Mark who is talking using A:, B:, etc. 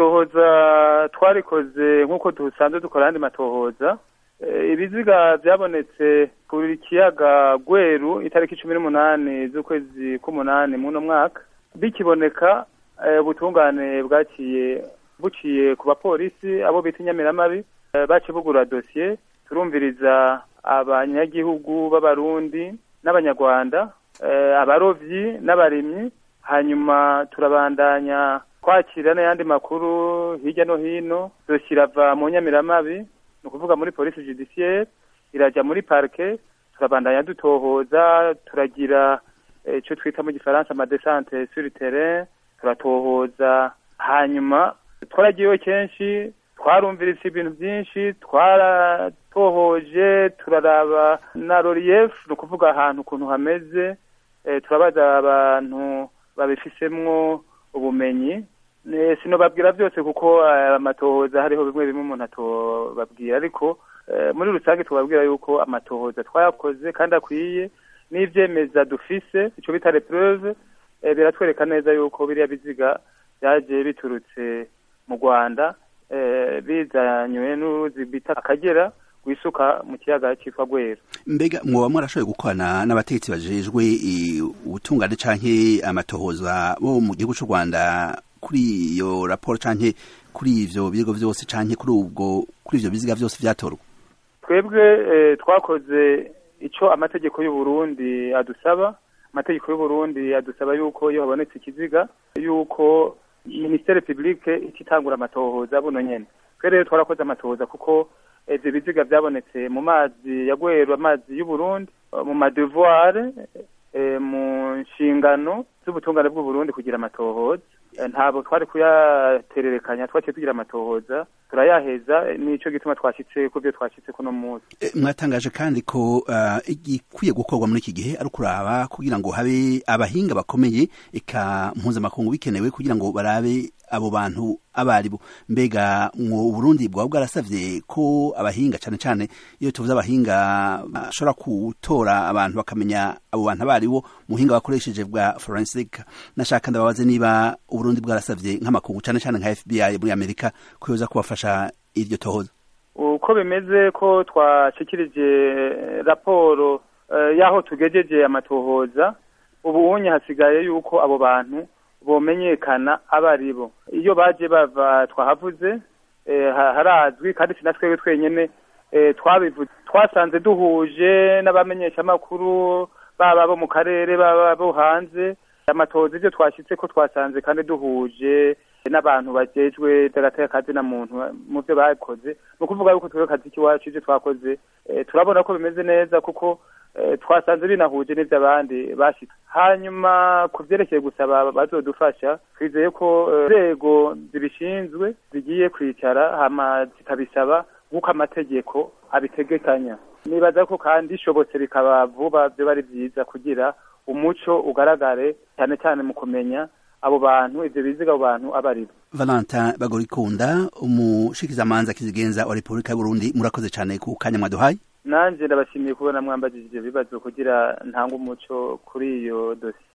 A: itohoza twarikoze nk'uko dusanzwe dukora ayandi matohoza ibiziga byabonetse ku kiyaga gweru itariki cumi n'umunani z'ukwezi k'umunani muno mwaka bikiboneka ubutungane bwaciye buciye ku bapolisi abo bita inyamiramabi baciye bugura dosiye turumviriza abanyagihugu b'abarundi n'abanyarwanda abarovyi n'abarimyi hanyuma turabandanya kwakira n'ayandi makuru hirya no hino dosiye irava mu nyamiramabi ni ukuvuga muri polisi judiciaire iraja muri parke turabandanya dutohoza turagira icyo twita mu gifaransa amadesante sur terrain turatohoza hanyuma twaragiyeho kenshi twarumviritse ibintu byinshi twaratohoje turaraba na relief ni ukuvuga ahantu ukuntu hameze turabaza abantu babifisemwo ubumenyi sinobabwira byose kuko amatohoza hariho bimwe bimwe umuntu atobabwira ariko muri rusange tubabwira yuko amatohoza twayakoze kandi akwiye n'ivyemeza dufise ico bita repreuve biratwereka neza yuko biriya biziga byaje biturutse mu rwanda bizanywe n'uruzi bita akagera wisuka mu kiyaga cyitwa gwera
B: mbega mwoba mwarashoboye gukorana n'abategetsi bajejwe ubutungane canke amatohoza bo mu gihugu c'u rwanda kuri iyo raporo canke kuri ivyo birego vyose canke kuri ubwo kuri ivyo biziga vyose vyatorwa
A: twebwe twakoze ico amategeko y'u Burundi adusaba amategeko y'u Burundi adusaba yuko iyo habonetse ikiziga yuko ministere publique ikitangura amatohoza buno nyene twe rero twarakoze amatohoza kuko ivyo biziga vyabonetse mu mazi ya Gweru amazi y'u Burundi mu madevoir mu nshingano z'ubutungane bw'u Burundi kugira amatohoza ntabwo twari kuyatererekanya twaciye tugira amatohoza turayaheza nico gituma twashitse ku byo twashitse kuno munsi
B: mwatangaje kandi ko igikwiye gukorwa muri iki gihe ari ukuraba kugira ngo habe abahinga bakomeye eka mpuzamakungu bikenewe kugira ngo barabe abo bantu abaribo mbega mu Burundi bwaba bwarasavye ko abahinga cane cane iyo tuvuze abahinga bashobora gutora abantu bakamenya abo bantu abaribo muhinga bakoresheje bwa forensic nashaka ndababaze niba Uburundi bwarasavye nk'amakungu cane cane nka FBI muri Amerika ko yoza kubafasha iryo tohoza
A: uko bimeze ko twashikirije raporo uh, yaho tugejeje amatohoza ubu unye hasigaye yuko abo bantu bomenyekana abaribo iyo baje bava twahavuze harazwi kandi sinatwebwe twenyene twabivuze twasanze duhuje n'abamenyesha amakuru baba bo mu karere baba bo hanze amatohoza ivyo twashitse ko twasanze kandi duhuje n'abantu bajejwe dagateka kazi na muntu mu vyo bakoze ni ukuvuga yuko twebwe kazi k'iwacu ivyo twakoze turabona ko bimeze neza kuko twasanze binahuje n'ivyo abandi bashitse hanyuma ku vyerekeye gusaba bazodufasha twizeye ko inzego zibishinzwe zigiye kwicara hama zikabisaba nk'uko amategeko abitegekanya nibaza ko kandi ishobotse bikaba vuba vyo bari vyiza kugira umuco ugaragare cyane cyane mu kumenya abo bantu ivyo biziga abo bantu abaribo
B: Valentin Bagorikunda umushikizamanza kizigenza wa Republika y'Uburundi murakoze cyane ku kanya mwaduhaye
A: nanje ndabashimiye kubona mwambajije ivyo bibazo kugira ntanga umuco kuri iyo dosi